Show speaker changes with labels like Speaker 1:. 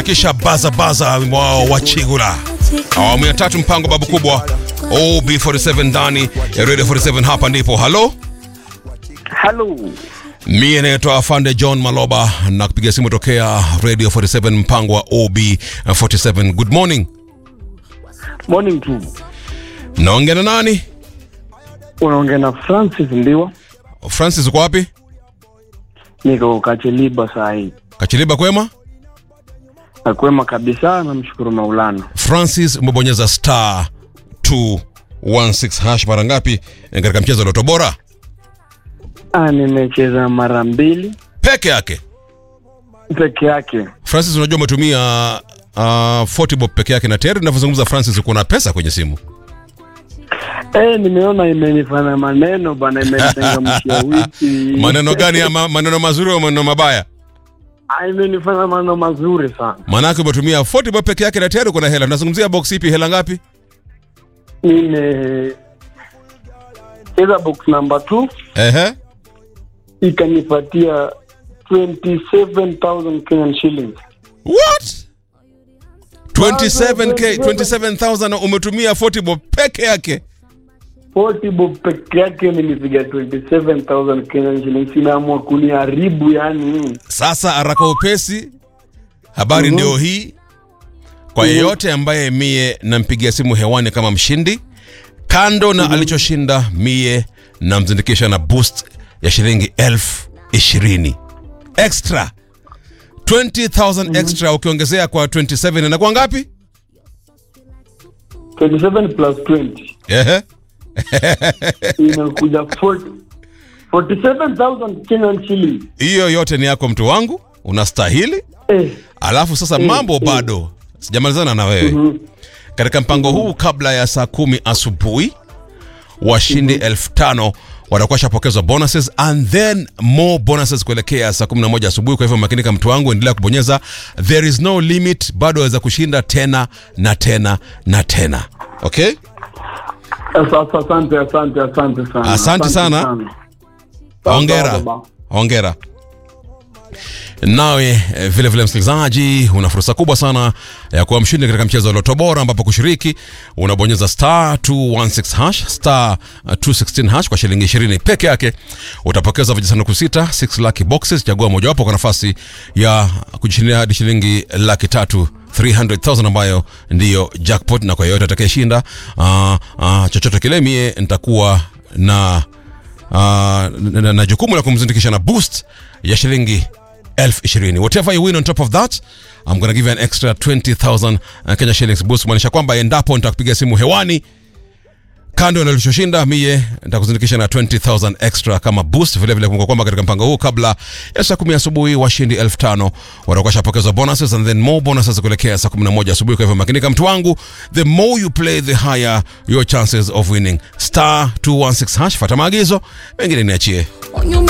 Speaker 1: kisha baza baza wimbo wao wa Chigula. Awamu ya tatu mpango babu kubwa OB47 ndani ya Radio 47 hapa ndipo. Halo?
Speaker 2: Halo.
Speaker 1: Mie naitwa Afande John Maloba na kupiga simu tokea Radio 47 mpango wa OB47. Good morning.
Speaker 2: Morning tu.
Speaker 1: Naongea na nani?
Speaker 2: Unaongea na Francis Ndiwa.
Speaker 1: Francis uko wapi?
Speaker 2: Niko Kacheliba saa hii.
Speaker 1: Kachiliba kwema?
Speaker 2: Nakwema kabisa, namshukuru Maulana.
Speaker 1: Francis umebonyeza star 216 hash mara ngapi katika mchezo wa Loto Bora?
Speaker 2: Ah, nimecheza mara mbili
Speaker 1: Peke yake.
Speaker 2: peke yake.
Speaker 1: Francis, unajua umetumia uh, 40 bob peke yake, na tayari ninavyozungumza Francis, uko na pesa kwenye simu.
Speaker 2: Eh, nimeona imenifanya maneno bana, imenichangamshia wiki.
Speaker 1: Maneno gani? Ama maneno mazuri au maneno mabaya?
Speaker 2: Ah, imenifanya maneno mazuri sana.
Speaker 1: Maanake umetumia 40 bob peke yake na tayari uko na hela. Tunazungumzia box ipi? Hela ngapi?
Speaker 2: Nime cheza box number 2
Speaker 1: Ehe,
Speaker 2: ikanipatia 27000 Kenyan shillings.
Speaker 1: what 27k 27000 umetumia 40 bob peke yake.
Speaker 2: 40 bob peke yake nilipiga 27000 Kenyan shillings, inaamua kuniharibu yani.
Speaker 1: Sasa haraka upesi, habari
Speaker 2: Mhm.
Speaker 1: ndio hii. Kwa yeyote ambaye mie nampigia simu hewani kama mshindi, kando na alichoshinda, mie namzindikisha na boost ya shilingi elfu ishirini extra 20000 extra, ukiongezea kwa 27 inakuwa ngapi?
Speaker 2: 27 plus 20
Speaker 1: Ehe.
Speaker 2: inakuja 40 47000 Kenyan shillings.
Speaker 1: Hiyo yote ni yako mtu wangu, unastahili.
Speaker 2: Eh,
Speaker 1: Alafu sasa
Speaker 2: Mm,
Speaker 1: mambo
Speaker 2: mm.
Speaker 1: bado sijamalizana na wewe
Speaker 2: mhm.
Speaker 1: katika mpango huu. Kabla ya saa kumi asubuhi washindi elfu tano watakuwa shapokezwa bonuses and then more bonuses kuelekea saa 11 asubuhi. Kwa hivyo makinika, mtu wangu, endelea kubonyeza, there is no limit, bado waweza kushinda tena na tena na tena. Okay,
Speaker 2: Asa- Asante, asante, asante sana.
Speaker 1: Asante sana. hongera,
Speaker 2: baba.
Speaker 1: hongera. Nawe eh, vile vile msikilizaji, una fursa kubwa sana ya kuwa mshindi katika mchezo wa Loto Bora, ambapo kushiriki unabonyeza star 216 hash star uh, 216 hash kwa shilingi 20 peke yake. Utapokeza vijisanduku sita 6 lucky boxes, chagua mojawapo kwa nafasi ya kujishindia hadi shilingi laki tatu 300,000 ambayo ndiyo jackpot, na kwa yeyote atakayeshinda uh, uh, chochote kile, mie nitakuwa na uh, na, na, na jukumu la kumzindikisha na boost ya shilingi elfu ishirini whatever you win on top of that I'm gonna give you an extra 20,000 uh, Kenya shillings boost maanisha kwamba endapo nitakupiga simu hewani kando na ulichoshinda mie nitakuzindikisha na 20000 extra kama boost vile vile kumbuka kwamba katika mpango huu kabla ya saa 10 asubuhi washindi 5000 watakuwa shapokezwa bonuses and then more bonuses kuelekea saa 11 asubuhi kwa hivyo makinika mtu wangu the more you play the higher your chances of winning star 216 hash fata maagizo mengine niachie
Speaker 3: On your